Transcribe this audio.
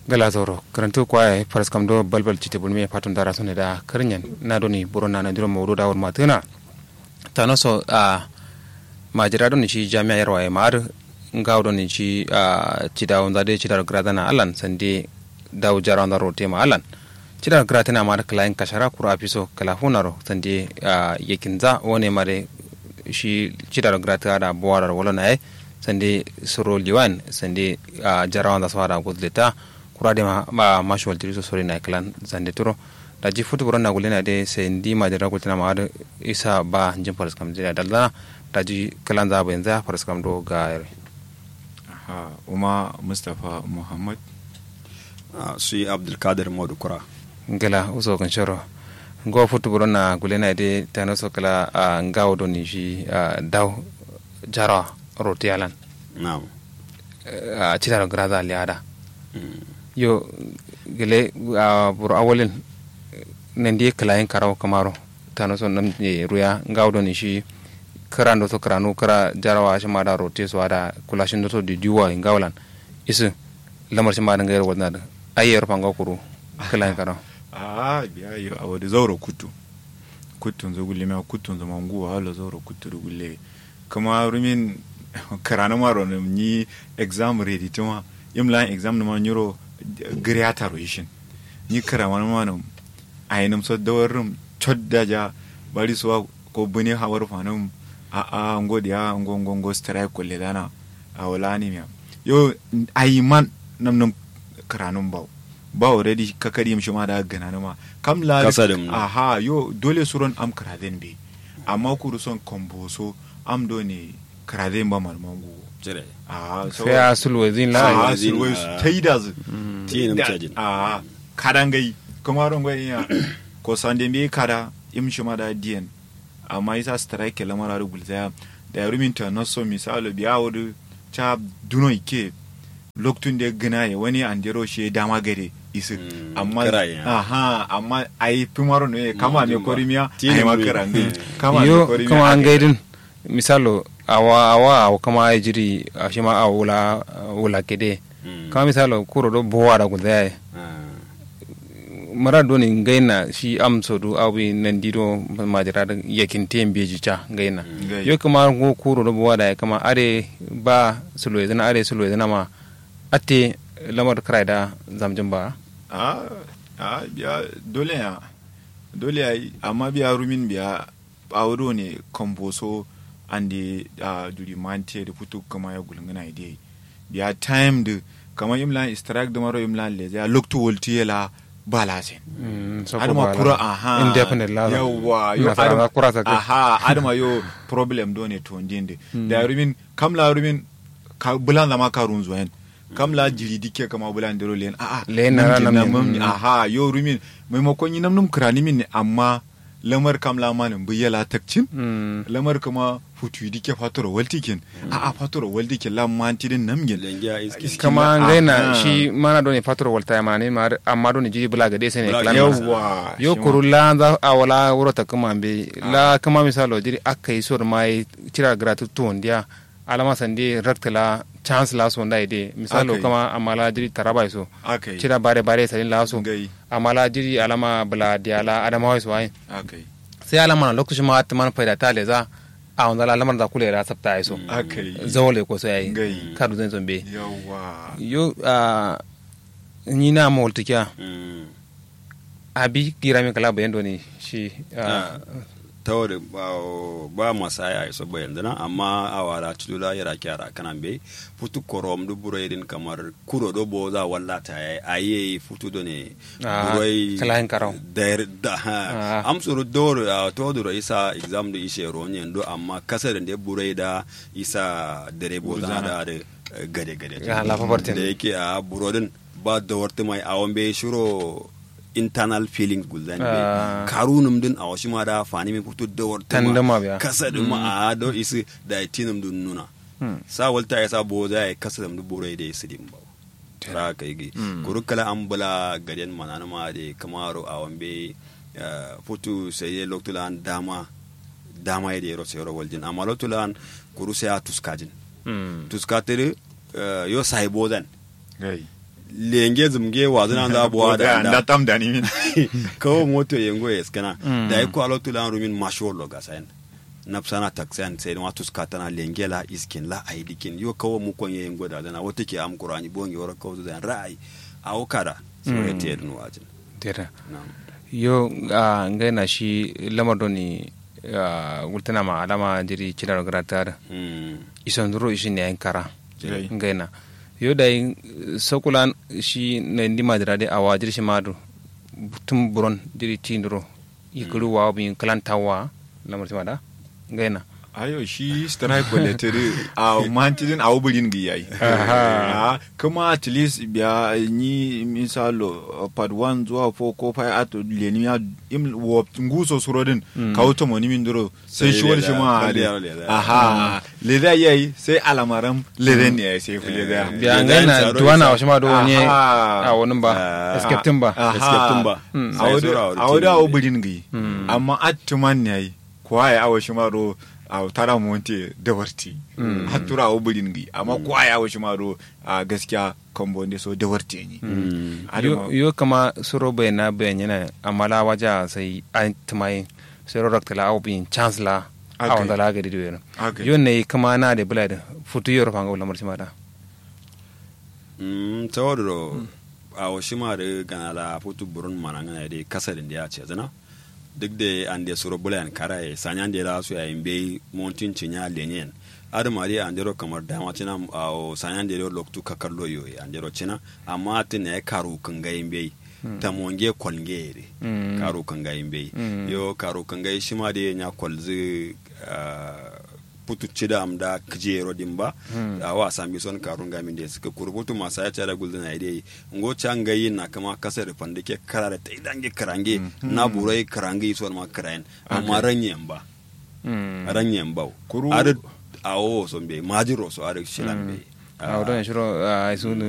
gala zoro karantu kwaye faras kam do balbal cite bulmi patun dara sone da karnyan na doni burona na diro mawdu da wor matuna tano so a majira don ci jami'a yarwa ya mar ngaw don ci a ci da wanda de ci da grada na alan sande daw jara wanda rote ma alan ci da grada na mar klain kashara kura afiso kala hunaro sande yakinza wone mare shi ci da grada da buwara wala na sande soro liwan sande jara wanda swara gudleta kurade ma ma mashwal tiri so sori na klan zande turo da ji futu buron na gulena de se ndi ma jara gultana ma da isa ba jin faras kam jira dalla da ji klan za ba yanzu faras kam do ga ha uma mustafa muhammad su yi abdulkadir modu kura ngala uso kan shoro ngo futu buron na gulena de tano so kala ngawo do ni shi daw jara rotialan na'am a cira grada liada yo gele a buru awolin nan die kalayin karaw kamaro tano son nam e ruya ngawdo ni shi kara ndo to kara no kara jarawa shi mada rote so ada kulashin do to di diwa ngawlan isu lamar shi mada ngayar wadna da ayyar panga kuru kalayin karaw a biya yo a wadi zauro kutu kutun zo gulle ma kutun zo mangu hala zauro kutu do gulle kuma rumin karana maro ni exam ready tuma imla exam na nyuro griyata roishin ni kara wani manum a yi namsa dawarin chodda ja bari suwa ko bune hawar fanum a a ngo dia ngo ngo ngo strike kulle dana a wala ni miya yo ayi man nam nam karanum baw ba already kakari mishi ma da gana ma kam la aha yo dole suron am karaden be amma kuru son komboso am do ne karaden ba malmangu jire sai a sulwazin la a sulwai ta yi da zu tiye na mutajin a kadan gai kuma ron gwai ya ko sande me kada im shi ma da diyan amma isa strike la mara rugul zaya da rumin ta na so misalo biya wudu ta duno ike loktun da gina ya wani an dero shi dama gare isi amma aha amma ai pimaro ne kama me korimiya ai makarangi kama yo kama an gaidin misalo awa awa awa kama ay jiri ashima a wula wula kede kama misalo kuro do bowa da gudaya mara doni ngaina shi am sodu awi nan dido majira da yakin tem beji cha ngaina yo kama go kuro do bowa da kama are ba sulo zana are sulo zana ma ate lamar krai da zamjin ba a a biya dole ya dole ya amma biya rumin biya awuro ne komboso ande uh, duri mante da putu kama ya gulngana ide biya time da kama imlan strike da maro imlan le ya lokto wolti yela balasen adama kura aha indefinite la yawa yo adama kura sa aha adama yo problem do ne to ndinde da rumin kam la rumin ka bulan da ma ka runzo hen kam la jiri dike kama bulan dero len a a len na nam aha yo rumin maimakon yi nam num krani min ne amma lamar kam lamanin bu yala takcin lamar kuma futu dike fatoro waltikin a a fatoro waltikin lam mantidin namgin kama ngaina shi mana doni fatoro walta ya mani mar amma doni jiji bula gade sai ne klan yawa yo kuru la za a wala wuro ta kuma be la kama misalo jiri akai sor mai tira gratu ton dia alama sande raktala chance la so ndai de misalo Okay. kama amala jiri taraba so akai cira bare bare salin la so gai amala jiri alama bula diala adama wai so ai akai sai alama na lokacin ma ta man faida ta leza a wanda lamar da kula da sabta ai so akai zawole ko sai ai gai kadu zan zombe yawa yo a ni na mo tikia abi gira mi kala bayan doni shi ah, ta wadda ba masa ya iso bayan dana amma a wara tulula yara kyara kanan be futu korom du buro irin kamar kuro do bo za walla ta yayi aye futu do ne Ah, buroi kalahin karau. da da Ah. am suru dor to duro isa exam do ishe ronyen do amma kasar da buroi da isa dare bo da da da gade gade Ya, lafa bartin. da yake a burodin ba da warta mai awon be shiro internal feelings gulzan be Ah. karunum din a wasu ma da fani mai fito da warta Tandama biya. kasa din ma a do isi da tinum dun nuna sa walta ya sa bo za ya kasa dum buro da isi din ba ra ka yi kurukala an bula gaden manana ma de kamaro a wambe futu sai loktulan dama dama ya da yaro sai yaro waljin amma loktulan kuru sai a tuskajin mm. tuskatere yo sai bodan gai lenge zumge wazina za buwa da da tam da ni min kawo moto yengo eskana da ya kwalo tulan rumin masho lo gasayan napsana taksan sai ma tuska tana lengela iskin la aidikin yo kawo mu kon yengo da dana wata ke am qur'ani bongi wara kawo da rai awo kada so ya te dun wajin tera na'am yo a ngai na shi lamar doni a wultana ma alama jiri kidar gratar mm ison duro ishi ne yan kara Jai. ngai na yo da yin sokulan shi na ndi madira de awa jiri shi madu tum buron jiri tinduro ikuru wa bin kalantawa lamar shi mada ngai na ayo shi strike letere a mantidin a wuburin gi yayi Aha. Ah, kuma at least biya ni misalo part 1 zuwa 4 ko 5 ato leni ya im wo nguso surodin ka wuto moni min duro sai Sai shi wani leda, shi ma kwalliya ade leda. aha leda yayi sai alamaram leda ne yayi sai ku leda Eh, biya Yo, ngai dan na tsaro duwana isa. wa shi ma do ne Aha. a wani ba Ah. escape ba Aha. Escape ba. Mm. Sai sura a wa wada rikin a ne. wuburin gi amma attuman ne yayi kuwa ya awo shi ma do a tara monte da warti hattura a wuburin gi amma kuwa ya awo shi ma do a gaskiya kambo ne so da warti ne Mm. yo yo kama suro bai na bayan yana amala waja sai an tumai sai rorak tala au bin chance la a Okay. wanda la ga dido yana Okay. yo ne kama na de bulad futu yor fanga lamar shi mada Mm, tawaro a wasu ma da gana la futu burun mana ngana da kasarin da ya ce zana duk da an da suro bulayan karaye sanyan da la su yayin bai montin cinya lenyen adama dai an dero kamar dama cina a sanyan da loktu kakallo yo an dero cina amma tin ya karu kan gayin bai ta monge kwalnge re Mm. karu kan gayin bai Mm. yo karu kan gayi shi ma da ya kwalzi ah, putu cida am da kjero dimba a wa sami son karun gamin da suka kurbutu masu ya cara gulda na idai ngo canga yin na kama kasar fanda ke karare ta idan ge karange na burai karange son ma karayen amma ranyen ba mm ranyen ba Kuru- ar awo son be majiro so ar shilan be a wadon shiro a su